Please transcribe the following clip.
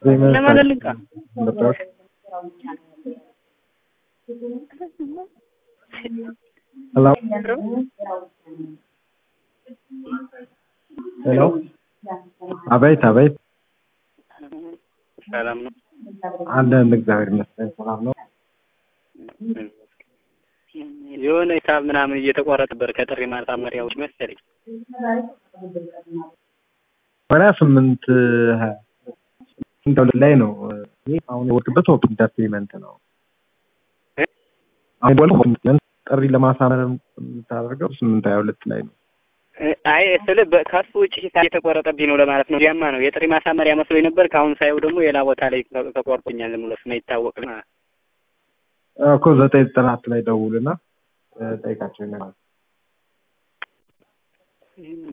ለማለት ልንቃ ሄሎ ሄሎ አቤት አቤት ሰላም ነው አለን እግዚአብሔር ይመስገን ሰላም ነው የሆነ ሂሳብ ምናምን እየተቆረጠ ነበር ከጥሪ ማሳመሪያዎች መሰለኝ ወደ ስምንት ሀያ ስምንት ሁለት ላይ ነው ይህ አሁን የወርቅበት ኦፕን ኢንተርቴንመንት ነው አሁን ወል ኦፕን ጥሪ ለማሳመር የምታደርገው ስምንት ሀያ ሁለት ላይ ነው አይ ስል ከሱ ውጭ ሂሳብ እየተቆረጠብኝ ነው ለማለት ነው ያማ ነው የጥሪ ማሳመሪያ መስሎኝ ነበር ከአሁን ሳየው ደግሞ ሌላ ቦታ ላይ ተቆርጦኛል ብሎ ስማይታወቅ እኮ ዘጠኝ ዘጠና አራት ላይ ደውልና ጠይቃቸው ይነግራል